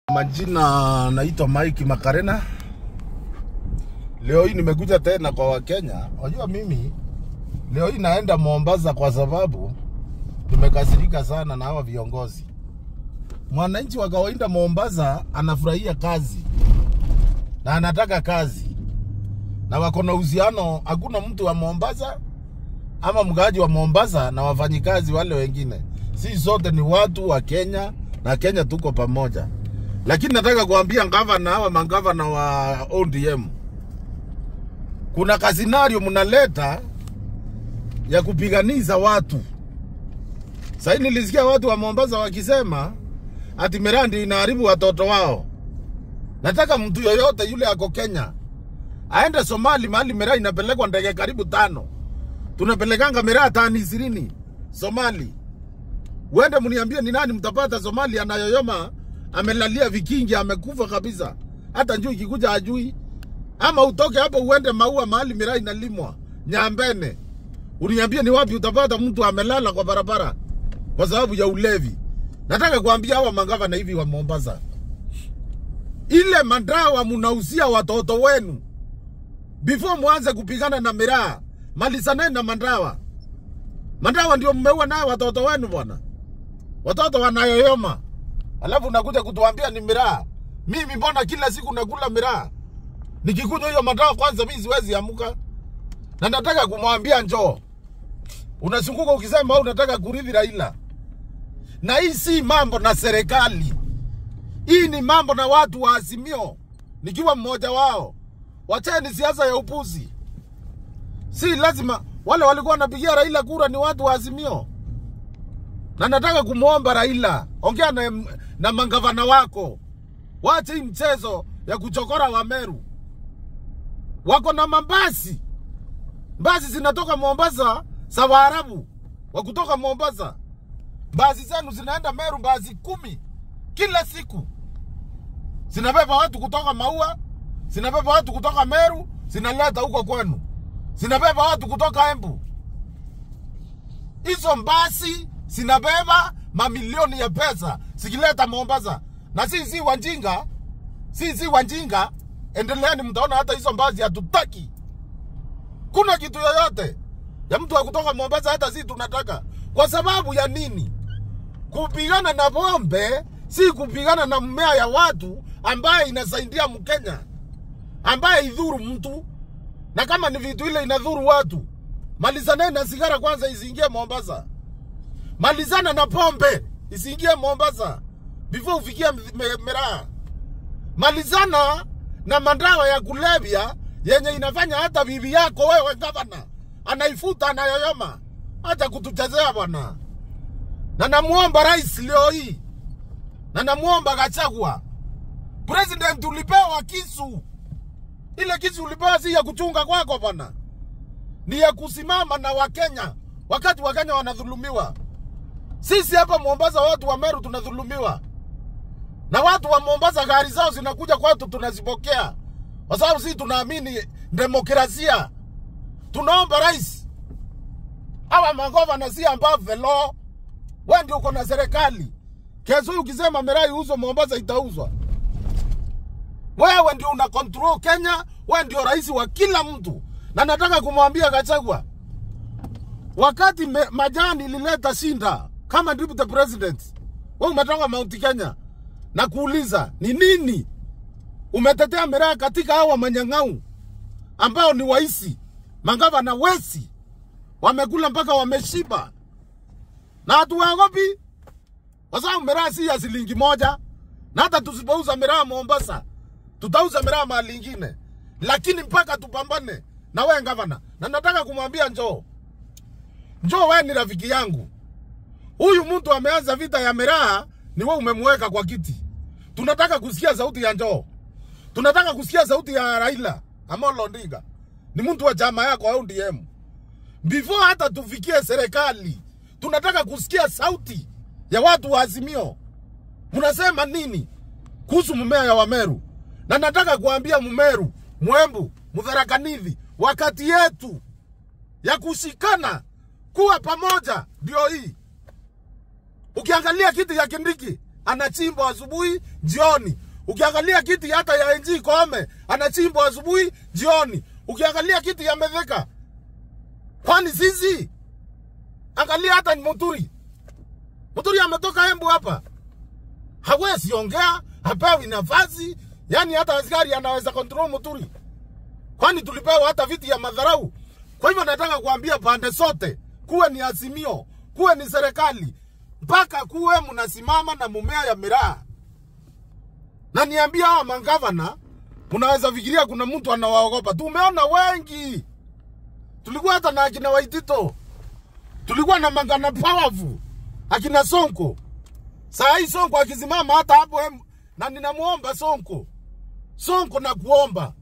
Majina naitwa Mike Makarena. Leo hii nimekuja tena kwa Wakenya. Wajua mimi leo hii naenda Mombasa kwa sababu nimekasirika sana na hawa viongozi. Mwananchi wa kawaida Mombasa anafurahia kazi na anataka kazi, na wako na uhusiano. Hakuna mtu wa Mombasa ama mkaaji wa Mombasa na wafanyikazi wale wengine, si sote ni watu wa Kenya na Kenya tuko pamoja. Lakini nataka kuambia gavana hawa magavana wa ODM, kuna kasinario mnaleta ya kupiganisha watu. Sasa nilisikia watu wa Mombasa wakisema ati Mirandi inaharibu watoto wao. Nataka mtu yoyote yule ako Kenya aende Somali, mahali miraa inapelekwa ndege karibu tano, tunapelekanga miraa tani ishirini Somali. Uende mniambie ni nani mtapata Somali anayoyoma amelalia vikingi amekufa kabisa, hata njuu ikikuja ajui. Ama utoke hapo uende maua mahali miraa inalimwa Nyambene, uniambie ni wapi utapata mtu amelala kwa barabara kwa sababu ya ulevi. Nataka kuambia hawa magavana hivi wa Mombasa, ile madawa mnausia watoto wenu before mwanze kupigana na miraa, malizaneni na madawa. Madawa ndio mmeua nayo watoto wenu bwana, watoto wanayoyoma, alafu unakuja kutuambia ni miraa. Mimi mbona kila siku nakula miraa? Nikikunywa hiyo madawa kwanza, mimi siwezi amuka, na nataka kumwambia njoo. Unazunguka ukisema wewe unataka kurithi Raila, na hii si mambo na serikali, hii ni mambo na watu wa Azimio, nikiwa mmoja wao. Wacheni siasa ya upuzi. Si lazima wale walikuwa wanapigia Raila kura ni watu wa Azimio, na nataka kumwomba Raila, ongea na, na mangavana wako, wache hii mchezo ya kuchokora Wameru. Wako na mabasi, basi zinatoka Mombasa za Waarabu wa kutoka Mombasa. Basi zenu zinaenda Meru, basi kumi kila siku, zinabeba watu kutoka Maua, zinabeba watu kutoka Meru, zinaleta huko kwenu, zinabeba watu kutoka Embu. Hizo basi zinabeba mamilioni ya pesa zikileta Mombasa, na sisi si wanjinga, sisi si wanjinga. Endeleeni, mtaona hata hizo basi hatutaki. Kuna kitu yoyote ya mtu wa kutoka Mombasa, hata sisi tunataka. Kwa sababu ya nini? Kupigana na pombe si kupigana na mmea ya watu ambaye inasaidia Mkenya, ambaye idhuru mtu, na kama ni vitu ile inadhuru watu, malizaneni na sigara kwanza, isiingie Mombasa. Malizana na pombe isiingie Mombasa before ufikie miraa. Malizana na madawa ya kulevya yenye inafanya hata bibi yako wewe gavana anaifuta anayoyoma. Acha kutuchezea bwana, na namuomba rais leo hii, na namuomba Gachagua, president, ulipewa kisu. Ile kisu ulipewa si ya kuchunga kwako bwana, ni ya kusimama na Wakenya wakati Wakenya wanadhulumiwa. Sisi hapa Mombasa, watu wa Meru tunadhulumiwa, na watu wa Mombasa gari zao zinakuja kwetu, tunazipokea kwa sababu sisi tunaamini demokrasia. Tunaomba rais, hawa magavana si above the law. Wewe ndio uko na serikali. Kesho hii ukisema miraa iuzwe Mombasa, itauzwa. Wewe ndio una control Kenya, wewe ndio rais wa kila mtu. Na nataka kumwambia Gachagua, wakati me, majani ilileta shinda kama deputy president, wewe umetoka Mount Kenya na kuuliza ni nini umetetea miraa katika hawa manyang'au ambao ni waisi magavana wesi wamekula mpaka wameshiba, na hatuwaogopi kwa sababu miraa si ya shilingi moja, na hata tusipouza miraa Mombasa tutauza miraa mahali ingine, lakini mpaka tupambane na wewe gavana. Na nataka kumwambia njoo, njoo, wewe ni rafiki yangu. Huyu mtu ameanza vita ya miraa, ni wewe umemweka kwa kiti. Tunataka kusikia sauti ya njoo, tunataka kusikia sauti ya Raila Amolo Odinga, ni mtu wa chama yako au ODM. Before hata tufikie serikali, tunataka kusikia sauti ya watu wa Azimio. Mnasema nini kuhusu mmea ya Wameru? Na nataka kuambia Mmeru, Mwembu, Mtharakanithi, wakati yetu ya kushikana kuwa pamoja ndio hii. Ukiangalia kiti ya Kindiki anachimbwa asubuhi jioni. Ukiangalia kiti hata ya NG Koome anachimbwa asubuhi jioni. Ukiangalia kiti ya Metheka, kwani sisi angalia hata ni Muturi. Muturi ametoka Embu hapa, hawezi ongea, hapewi nafasi, yani hata askari anaweza control Muturi, kwani tulipewa hata viti ya madharau. Kwa hivyo nataka kuambia pande zote, kuwe ni Azimio, kuwe ni serikali, mpaka kuwe mnasimama na mumea ya miraa. Na niambia hawa mangavana, mnaweza fikiria kuna mtu anawaogopa. Tumeona wengi, tulikuwa hata na akina Waitito, tulikuwa na Mangana Powerful, akina Sonko. Saa hii Sonko akisimama hata hapo, em- na ninamuomba Sonko, Sonko na kuomba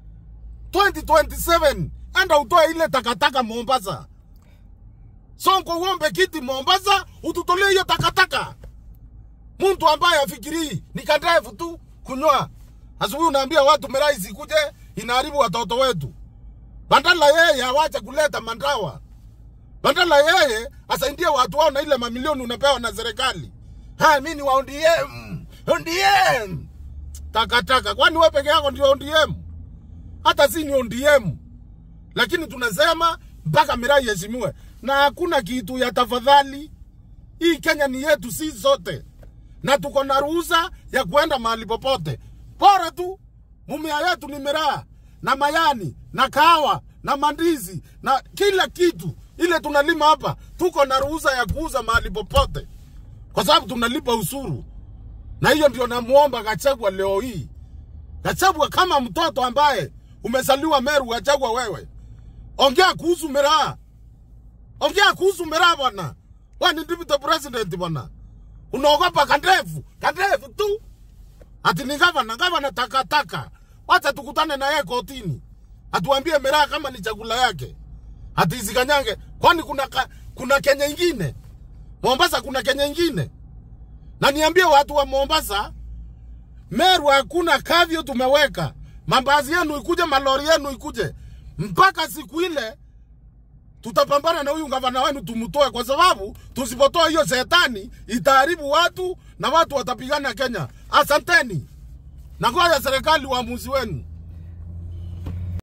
2027 enda utoe ile takataka Mombasa. Sonko uombe kiti Mombasa, ututolee hiyo takataka. Mtu ambaye afikirii ni kadrive tu kunywa. Asubuhi unaambia watu miraa isikuje, inaharibu watoto wetu. Badala yeye awache kuleta mandawa, badala yeye asaidie watu wao na ile mamilioni unapewa na serikali. Ha, mimi ni wa ODM, ODM. Takataka, kwani wewe peke yako ndio ODM? Hata si ni ODM lakini tunasema mpaka miraa iheshimiwe, na hakuna kitu ya tafadhali. Hii Kenya ni yetu si zote, na tuko na ruhusa ya kuenda mahali popote, bora tu mumea yetu ni miraa na mayani na kahawa na mandizi na kila kitu ile tunalima hapa, tuko na ruhusa ya kuuza mahali popote, kwa sababu tunalipa ushuru. Na hiyo ndio namuomba Gachagua leo hii. Gachagua kama mtoto ambaye umezaliwa Meru, Gachagua wewe, ongea kuhusu miraa, ongea kuhusu miraa bwana. Wewe ni deputy president bwana, unaogopa kandevu kandevu tu, ati ni gavana gavana takataka. Wacha tukutane na yeye kotini, atuambie miraa kama ni chakula yake, ati isikanyange. Kwani kuna ka, kuna Kenya ingine Mombasa, kuna Kenya ingine? Na niambie watu wa Mombasa, Meru hakuna kavyo tumeweka. Mabasi yenu ikuje, malori yenu ikuje, mpaka siku ile tutapambana na huyu gavana wenu tumtoe, kwa sababu tusipotoa hiyo shetani itaharibu watu na watu watapigana Kenya. Asanteni na ngoja serikali uamuzi wenu.